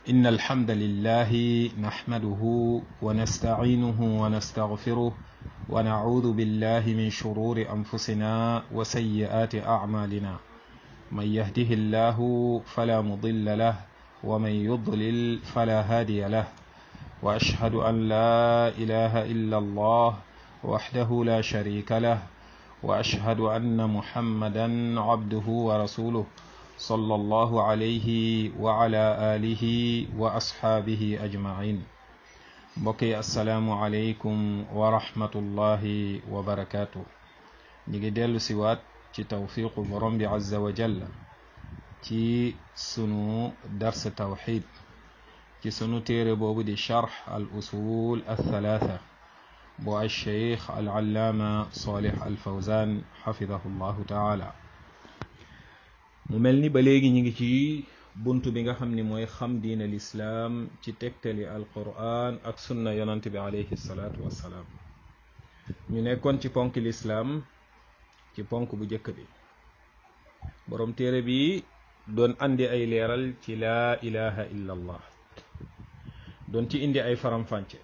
إن الحمد لله نحمده ونستعينه ونستغفره ونعوذ بالله من شرور أنفسنا وسيئات أعمالنا من يهده الله فلا مضل له ومن يضلل فلا هادي له وأشهد أن لا إله إلا الله وحده لا شريك له وأشهد أن محمدا عبده ورسوله صلى الله عليه وعلى آله وأصحابه أجمعين mbokki asalaamualeykum wa rahmatullahi wa barakaatu ñu ngi dellu siwaat ci tawfiqu borom bi azza wa jalla ci sunu dars tawxid ci sunu téere boobu di charx al usul althalatha bu alcheikh alallaama salih alfawzan xafidahu llahu taala mu mel ni ba léegi ñu ngi ci bunt bi nga xam ni mooy xam diin al islaam ci tegtali alquran ak sunna yonant bi alayhi salaatu wassalaam ñu nekkoon ci ponk lislaam ci ponk bu njëkk bi boroom téere bi doon andi ay leeral ci laa ilaha illa allah doon ci indi ay faram-fànce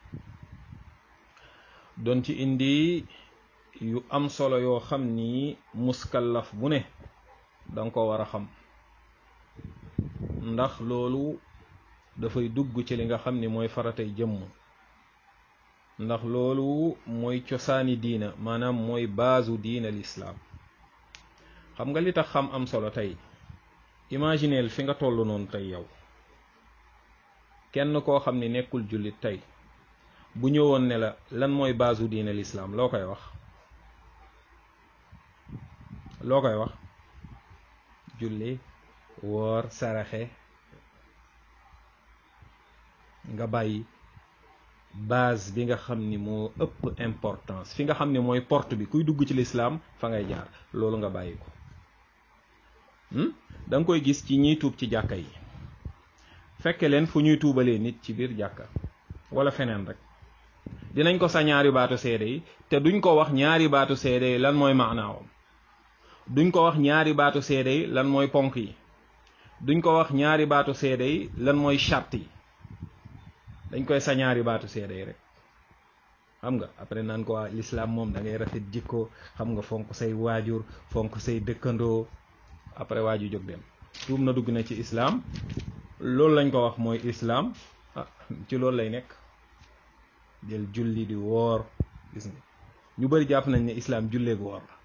doon ci indi yu am solo yoo xam ni muskallaf bu ne danga ko war a xam ndax loolu dafay dugg ci li nga xam ni mooy faratay jëmm ndax loolu mooy cosaani diina maanaam mooy baasu diina lislaam xam nga li tax xam am solo tey imagineel fi nga toll noonu tey yow kenn koo xam ni nekkul jullit tey bu ñëwoon ne la lan mooy baasu diina lislaam loo koy wax loo koy wax julli woor saraxe nga bàyyi base bi nga xam ni moo ëpp importance fi nga xam ni mooy porte bi kuy dugg ci lislaam fa ngay jaar loolu nga bàyyi ko da nga koy gis ci ñiy tuub ci jàkka yi fekke leen fu ñuy tuubalee nit ci biir jàkka wala feneen rek dinañ ko sa ñaari baatu seede yi te duñ ko wax ñaari baatu seede yi lan mooy maanaawam duñ ko wax ñaari baatu seede yi lan mooy ponk yi duñ ko wax ñaari baatu seede yi lan mooy charte yi dañ koy sa ñaari baatu seede yi rek xam nga après naan ko waa l'islam moom da ngay rafet jikko xam nga fonk say waajur fonk say dëkkandoo après waaju jóg dem tuub na dugg na ci islam loolu lañ ko wax mooy islam ah ci loolu lay nekk jël julli di woor gis nga ñu bari jàpp nañ ne islam julleegu woor la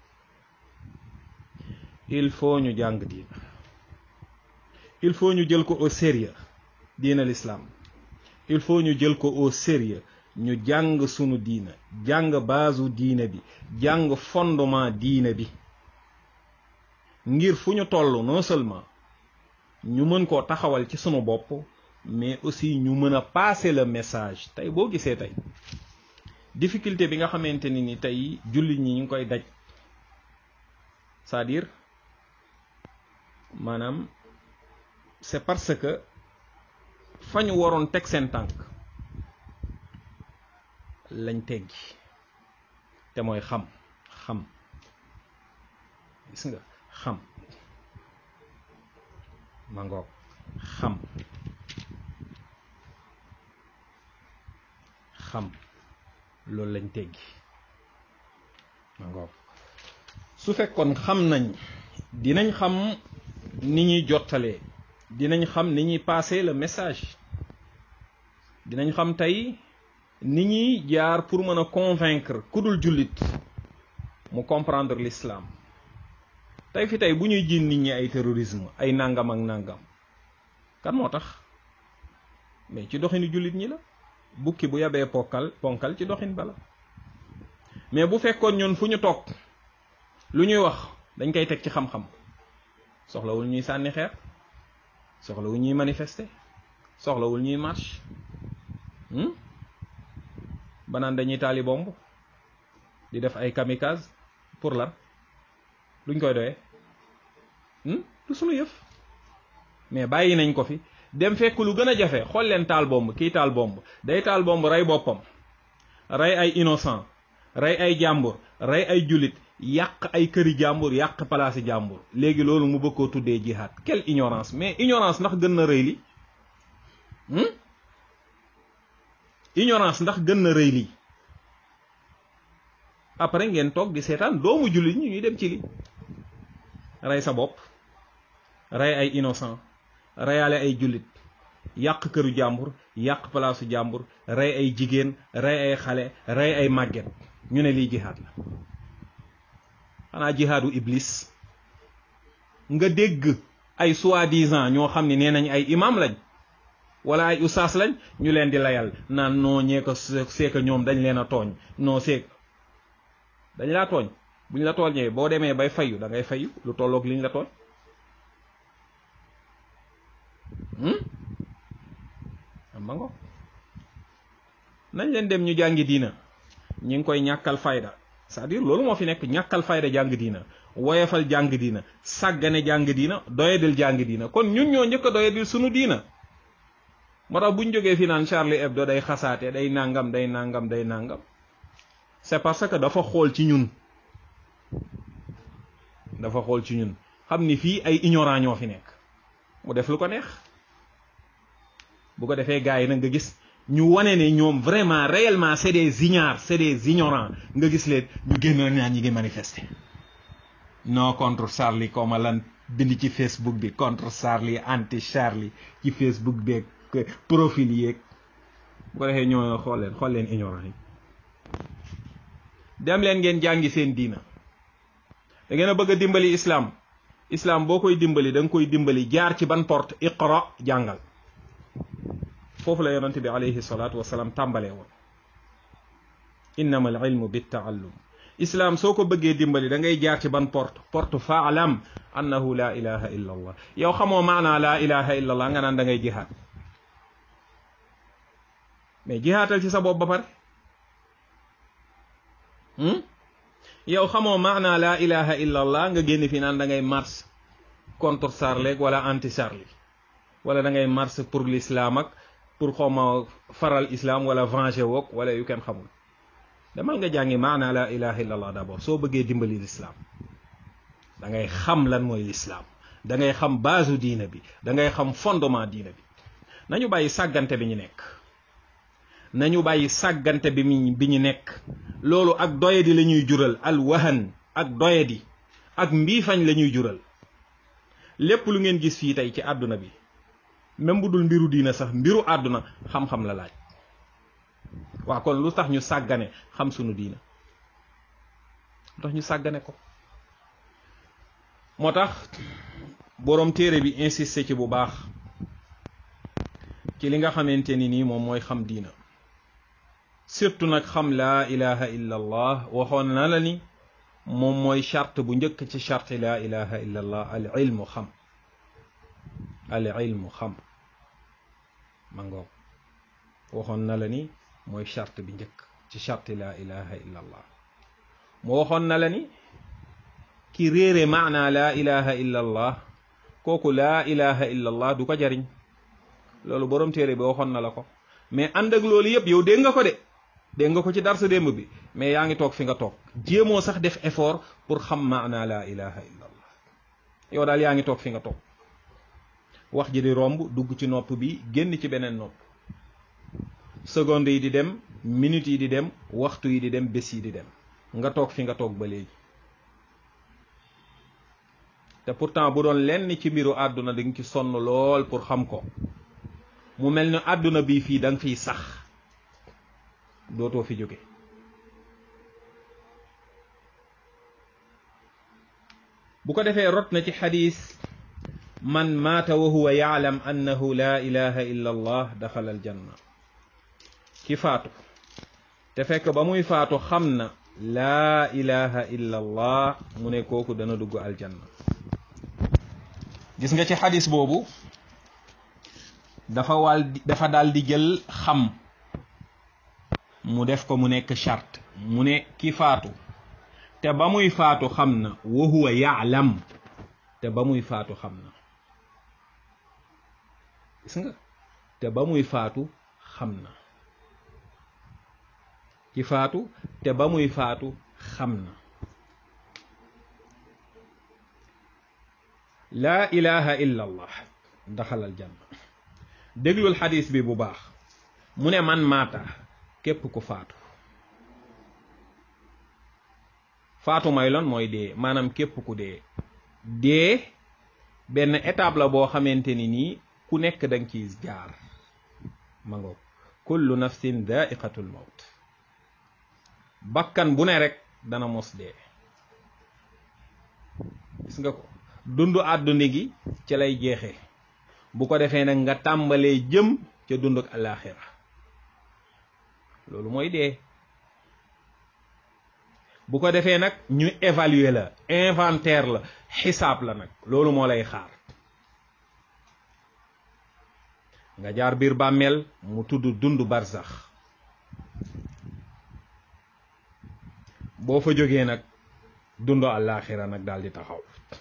il faut ñu jàng diina il faut ñu jël ko au sérieux diina l'islam il faut ñu jël ko au sérieux ñu jàng sunu diina jàng baasu diina bi jàng fondement diina bi ngir fu ñu toll non seulement ñu mën koo taxawal ci sunu bopp mais aussi ñu mën a passer le message tey boo gisee tey difficulté bi nga xamante ni ni tey jullit ñi ñu ngi koy daj c'est-à-dire maanaam c'est parce que fa ñu waroon teg seen tànk lañ teggi te mooy xam xam gis nga xam ma ngoog xam xam loolu lañ teggi ma ngoog su fekkoon xam nañ dinañ xam ni ñuy jottalee dinañ xam ni ñuy passer le message dinañ xam tey ni ñuy jaar pour mën a convaincre ku dul jullit mu comprendre l'islam tey fi tey bu ñuy jiin nit ñi ay terrorisme ay nangam ak nangam kan moo tax mais ci doxinu jullit ñi la bukki bu yabee ponkal ponkal ci doxin bala mais bu fekkoon ñun fu ñu toog lu ñuy wax dañ koy teg ci xam-xam soxlawul ñuy sànni xeer soxlawul ñuy manifester soxlawul ñuy marche banaan dañuy taali bomb di def ay kamikaze pour lan luñ koy doyee du sunu yëf mais bàyyi nañ ko fi dem fekk lu gën a jafe xool leen taal bomb kii taal bomb day taal bomb rey boppam rey ay innocent rey ay jàmbur rey ay jullit yàq ay këri jàmbur yàq palaasi jàmbur léegi loolu mu bëgg koo tuddee jihaad quelle ignorance mais ignorance ndax gën na rëy li ignorance ndax gën na rëy lii après ngeen toog di seetaan doomu jullit ñi ñuy dem ci li rey sa bopp rey ay innocent reyaale ay jullit yàq këru jàmbur yàq palaasu jàmbur rey ay jigéen rey ay xale rey ay màgget ñu ne lii jihaad la xanaa jihaadu iblis nga dégg ay soi-disant ñoo xam ne nee nañ ay imam lañ wala ay usaas lañ ñu leen di layal naan noo ñee ko seeka ñoom dañ leen a tooñ noo seek dañ laa tooñ buñ la tooñee boo demee bay fayu da ngay fayu lu tolloog liñ la tooñ am ngo nañ leen dem ñu jàngi diina ñi ngi koy ñàkkal fayda c'est-à-dire loolu moo fi nekk ñàkkal fayda jàng diina woyefal jàng diina sàggane jàng diina doyadil jàng diina kon ñun ñoo njëkk a doyadil sunu diina moo tax buñ jógee fi naan Charlie Hebdo day xasaate day nangam day nangam day nangam c'est parce que dafa xool ci ñun dafa xool ci ñun xam ni fii ay ignorant ñoo fi nekk mu def lu ko neex bu ko defee gars yi nag nga gis ñu wane ne ñoom vraiment réellement c'est des ignares c'est des ignorants nga gis leen ñu génn naan ñi ngi manifester non contre Charlie comme lan bind ci Facebook bi contre Charlie anti Charlie ci Facebook beeg profil yeeg bu ko defee ñoo xool leen xool leen ignorant yi dem leen ngeen jàngi seen diina da ngeen a bëgg a dimbali islam islam boo koy dimbali da nga koy dimbali jaar ci ban porte iqra jàngal foofu la yonente bi alayhi salaatu wasalaam tàmbalee woon innama al ilmu bi taallum islam soo ko bëggee dimbali da ngay jaar ci ban porte porte faalam annahu la ilaha illa allah yow xamoo maanaa la ilaha illa allah nga naan da ngay jihaad mais jihaatal ci sa bopp ba pare yow xamoo maanaa la ilaha illa allah nga génn fi naan da ngay marche contre Charlie wala anti Charlie wala da ngay marche pour l'islam ak pour xawma faral islam wala venger wook wala yu kenn xamul demal nga jàngi maanaa la ilaha illa allah d'abord soo bëggee dimbali l'islam da ngay xam lan mooy l'islam da ngay xam base diina bi da ngay xam fondement diina bi nañu bàyyi sàggante bi ñu nekk nañu bàyyi sàggante bi mi bi ñu nekk loolu ak doyadi la ñuy jural al wahan ak doyadi ak mbiifañ la ñuy jural lépp lu ngeen gis fii tey ci àdduna bi même bu dul mbiru diina sax mbiru àdduna xam-xam la laaj waa kon lu tax ñu sàggane xam sunu diina lu tax ñu sàggane ko moo tax boroom téere bi insisté ci bu baax ci li nga xamante ni nii moom mooy xam diina surtout nag xam laa ilaha illa allah waxoon na la ni moom mooy charte bu njëkk ci charte laa ilaha illa allah al ilmu xam al ilmu xam ma ngoog waxoon na la ni mooy charte bi njëkk ci charte laa ilaha illa allah mu waxoon na la ni ki réere maana laa ilaha illa allah kooku laa ilaha illa allah du ko jariñ loolu borom téere bi waxoon na la ko mais ànd ak loolu yëpp yow dégg nga ko de dégg nga ko ci dar sa démb bi mais yaa ngi toog fi nga toog jéemoo sax def effort pour xam maana laa ilaha illa allah yow daal yaa ngi toog fi nga toog wax ji di romb dugg ci nopp bi génn ci beneen nopp seconde yi di dem minutes yi di dem waxtu yi di dem bés yi di dem nga toog fi nga toog ba léegi te pourtant bu doon lenn ci mbiru àdduna di nga ci sonn lool pour xam ko mu mel ni àdduna bi fii da nga fiy sax dootoo fi jóge bu ko defee rot na ci xadis man maata wa huwa yaalam annahu la ilaha illa allah daxala aljanna ki faatu te fekk ba muy faatu xam na laa ilaha illa allah mu ne kooku dana dugg aljanna gis nga ci xadis boobu dafa wal dafa daal di jël xam mu def ko mu nekk charte mu ne ki faatu te ba muy faatu xam na wa huwa yaalam te ba muy faatu xam na gis nga te ba muy faatu xam na ki faatu te ba muy faatu xam na laa ilaha illa allah daxal aljanna déglul xadis bi bu baax mu ne man maata képp ku faatu faatu may loon mooy dee maanaam képp ku dee dee benn étape la boo xamante ni nii ku nekk danga ciy jaar ma ngoog kullu nafsin daiqatul mawt bakkan bu ne rek dana mos dee gis nga ko dundu àdduna gi ca lay jeexee bu ko defee nag nga tàmbalee jëm ca dund ak alaxira loolu mooy dee bu ko defee nag ñu évaluer la inventaire la xisaab la nag loolu moo lay xaar nga jaar biir bàmmeel mu tudd dund barsax boo fa jógee nag dund alaxira nag daal di taxaw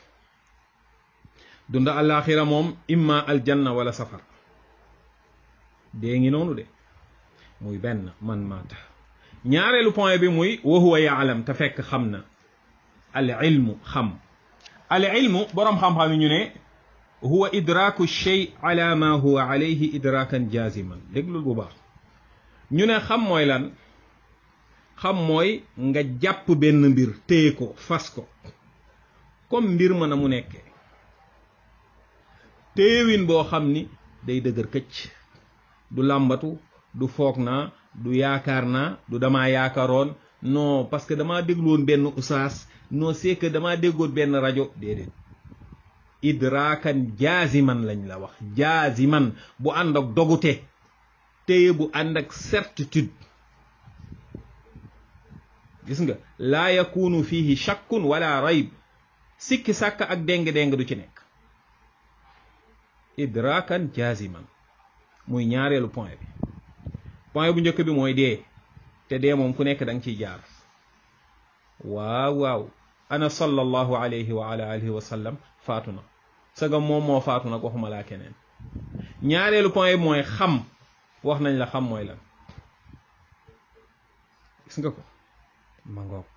dund alaxira moom imma aljanna wala safar dee ngi noonu de muy benn man maata ñaareelu point bi muy wa huwa yaalam te fekk xam na al ilmu xam al ilmu boroom xam-xam yi ñu ne huwa idraku shay ala ma huwa alayhi idrakan jaziman déglul bu baax ñu ne xam mooy lan xam mooy nga jàpp benn mbir téye ko fas ko comme mbir ma na mu nekkee téewin boo xam ni day dëgër këcc du làmbatu du foog naa du yaakaar naa du damaa yaakaaroon non parce que damaa dégluwoon benn usaas non c'est que damaa déggoon benn rajo déedéet idraakan jaaziman lañ la wax jaaziman bu ànd ak dogute téye bu ànd ak certitude gis nga laa yakunu fihi shakkun wala rayb sikki sàkk ak déng-déng du ci nekk idraakan jaaziman muy ñaareelu point bi point bu njëkk bi mooy dee te dee moom ku nekk da nga ciy jaar waaw waaw ana sallallahu alayhi wa ala alihi wa sallam faatu na sagam moom moo faatu nag waxuma laa keneen ñaareelu point bi mooy xam wax nañ la xam mooy lan gis nga ko ma ngoog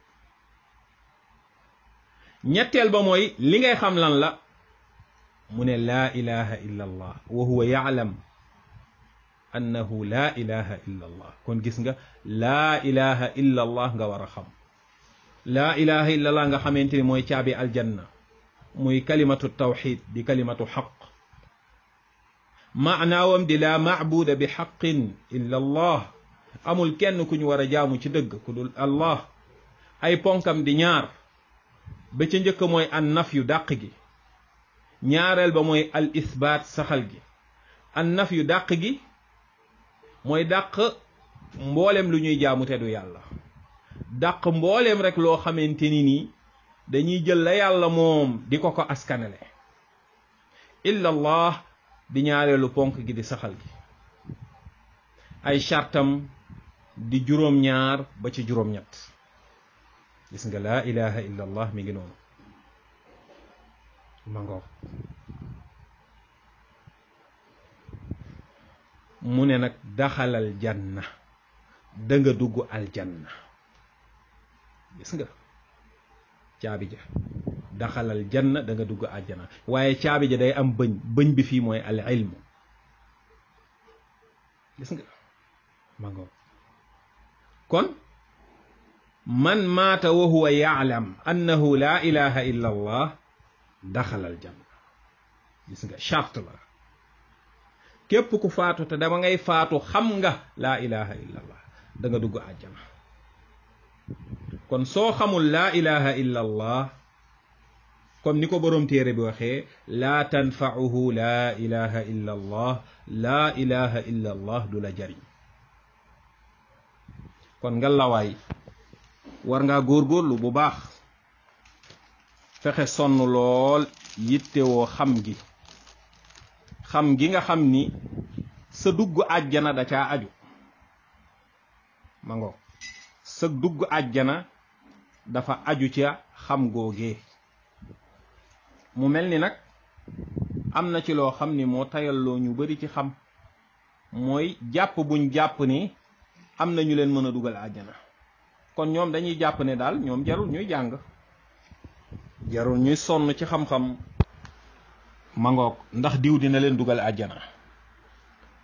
ñetteel ba mooy li ngay xam lan la mu ne laa ilaha illa allah wa huwa yaalam annahu laa ilaha illa allah kon gis nga laa ilaha illa allah nga war a xam laa ilaha illa allah nga xamante ni mooy caabi aljanna muy kalimatu tawxid di kalimatu xaq maanaawam di laa maabuda bi xaqin illa allah amul kenn ku ñu war a jaamu ci dëgg ku dul allah ay ponkam di ñaar ba ca njëkk mooy an naf yu dàq gi ñaareel ba mooy al isbaat saxal gi an naf yu dàq gi mooy dàq mboolem lu ñuy jaamu te du yàlla dàq mboolem rek loo xamante ni nii dañuy jël la yàlla moom di ko ko askanele illa allah di ñaareelu ponk gi di saxal gi ay chartam di juróom-ñaar ba ci juróom-ñett gis nga laa ilaha illa allah mi ngi noonu ma ngoog mu ne nag daxalal janna da nga dugg aljanna gis nga caabi ja daxalal janna da nga dugg aljanna waaye caabi ja day am bëñ bëñ bi fii mooy al ilmu gis nga ma ngoog kon man maata wa huwa yaalam annahu laa ilaha illa allah daxalal janna gis nga charte la képp ku faatu te dama ngay faatu xam nga laa ilaha illa allah da nga dugg àjjana kon soo xamul laa ilaha illa allah comme ni ko boroom téere bi waxee laa tanfauhu laa ilaha illa allah laa ilaha illa allah du la jariñ kon nga lawaay war ngaa góorgóorlu bu baax fexe sonn lool yittewoo xam gi xam gi nga xam ni sa dugg àjjana da caa aju ma ngo sa dugg àjjana dafa aju ca xam googee mu mel ni nag am na ci loo xam ni moo tayalloo ñu bari ci xam mooy jàpp buñ jàpp ni am na ñu leen mën a dugal àjjana kon ñoom dañuy jàpp ne daal ñoom jarul ñuy jàng jarul ñuy sonn ci xam-xam mangoog ndax diw dina leen dugal àjjana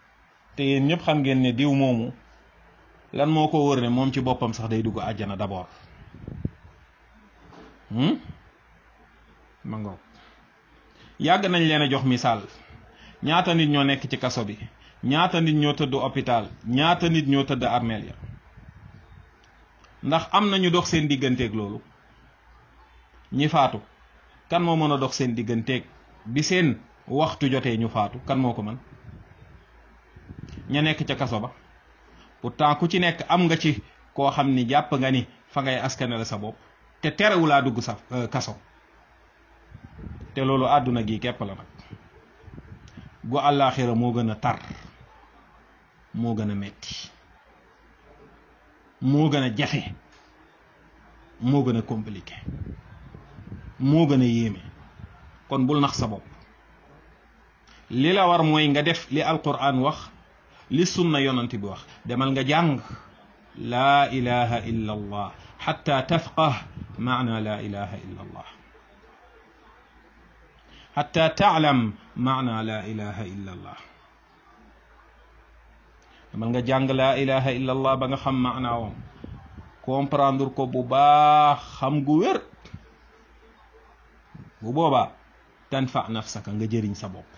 te yéen ñëpp xam ngeen ne diw moomu lan moo ko wër ne moom ci boppam sax day dugg àjjana d'abord ma ngoog yàgg nañ leen a jox misaal ñaata nit ñoo nekk ci kaso bi ñaata nit ñoo tëdd hôpital ñaata nit ñoo tëdd armeel ya ndax am na ñu dox seen digganteeg loolu ñi faatu kan moo mën a dox seen digganteeg bi seen waxtu jotee ñu faatu kan moo ko mën ña nekk ca kaso ba pourtant ku ci nekk am nga ci koo xam ni jàpp nga ni fa ngay askanale sa bopp te terewulaa dugg sa kaso te loolu àdduna gi képp la nag gu àllaaxira moo gën a tar moo gën a metti moo gën a jafe moo gën a compliqué moo gën a yéeme kon bul nax sa bopp li la war mooy nga def li alquran wax li sunna yonant bi wax demal nga jàng laa ilaha illa allah xatta tafqah maana laa ilaha illa allah xatta taalam maana laa ilaha illa allah demal nga jàng laa ilaha illa allah ba nga xam maanaawam comprendre ko bu baax xam gu wér bu boobaa tanfa nafsaka nga jëriñ sa bopp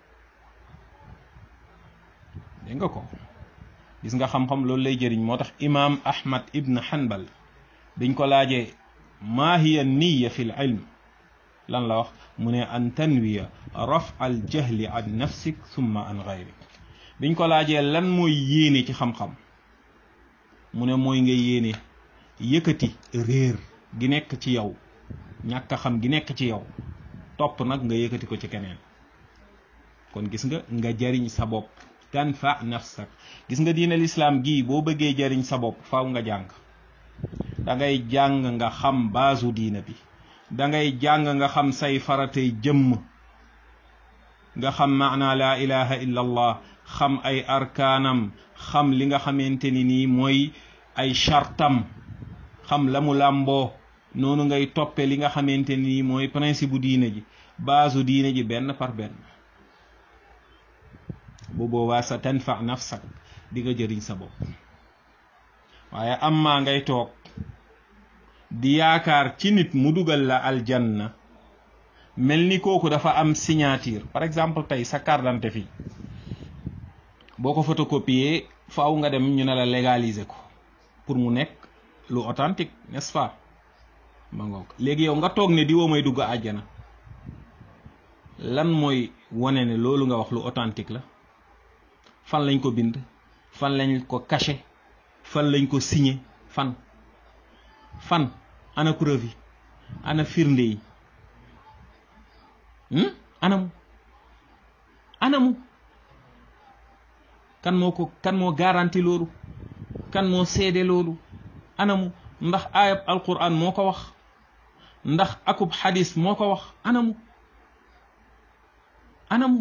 dégg nga ko gis nga xam-xam loolu lay jëriñ moo tax imaam ahmad ibn hanbal biñ ko laajee maa hiya niya fi l ilm lan la wax mu ne an tanwiya raf al jahli an nafsik summa an gayrik biñ ko laajee lan mooy yéene ci xam-xam mu ne mooy nga yéene yëkkati réer gi nekk ci yow ñàkk a xam gi nekk ci yow topp nag nga yëkkati ko ci keneen kon gis nga nga jariñ sa bopp tanfa nafsak gis nga diine lislaam gii boo bëggee jariñ sa bopp faaw nga jàng da ngay jàng nga xam baasu diina bi da ngay jàng nga xam say faratay jëmm nga xam maana laa ilaha illa allah xam ay arkaanam xam li nga xamante ni nii mooy ay chartam xam la mu làmboo noonu ngay toppe li nga xamante ni mooy principe bu diine ji baasu diine ji benn par benn bu boobaa sa tanfa nafsak di nga jëriñ sa bopp waaye am maa ngay toog di yaakaar ci nit mu dugal la aljanna mel ni kooku dafa am signature par exemple tey sa carte d'identité fii boo ko photocopier faaw nga dem ñu ne la légaliser ko pour mu nekk lu authentique n'est-ce pas ma ngoog léegi yow nga toog ne di woo may dugg àjjana lan mooy wane ne loolu nga wax lu authentique la fan lañ ko bind fan lañ ko caché fan lañ ko signé fan fan ana preuve yi ana firnde yi anamu anamu kan moo ko kan moo garanti loolu kan moo seede loolu anamu ndax ayab alquran moo ko wax ndax akub xadis moo ko wax anamu anamu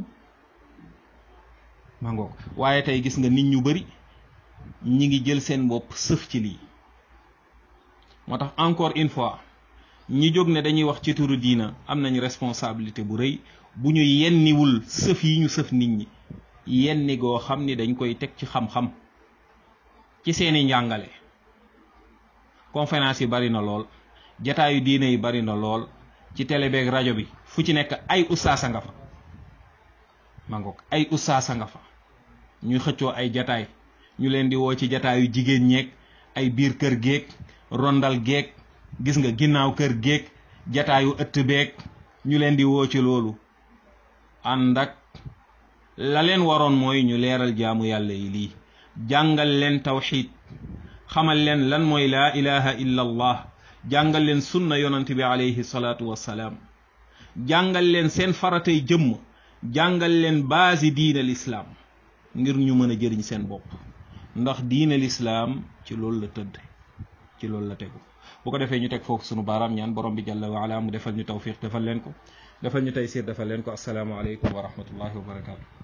ma ngoog waaye tey gis nga nit ñu bari ñi ngi jël seen bopp sëf ci lii moo tax encore une fois ñi jóg ne dañuy wax ci turu diina am nañ responsabilité bu rëy bu ñu yenniwul sëf yi ñu sëf nit ñi yenni goo xam ni dañ koy teg ci xam-xam ci seeni njàngale conférence yi bari na lool jataayu diine yi bari na lool ci télé beeg rajo bi fu ci nekk ay ustaasa nga fa ma ngoog ay ustaasa nga fa ñuy xëccoo ay jataay ñu leen di woo ci jataayu jigéen ñeeg ay biir kër géeg rondal géeg gis nga ginnaaw kër géeg jataayu ëtt beeg ñu leen di woo ci loolu ànd ak la leen waroon mooy ñu leeral jaamu yàlla yi lii jàngal leen tawxid xamal leen lan mooy laa ilaha illa allah jàngal leen sunna yonant bi alayhi salaatu wassalaam jàngal leen seen faratay jëmm jàngal leen baasi diine lislaam ngir ñu mën a jëriñ seen bopp ndax diine lislaam ci loolu la tëdd ci loolu la tegu bu ko defee ñu teg foofu sunu baaraam ñaan borom bi jalla wa ala mu defal ñu tawfiq defal leen ko defal ñu taysiir defal leen ko assalaamu aleykum wa rahmatullahi wa barakaatu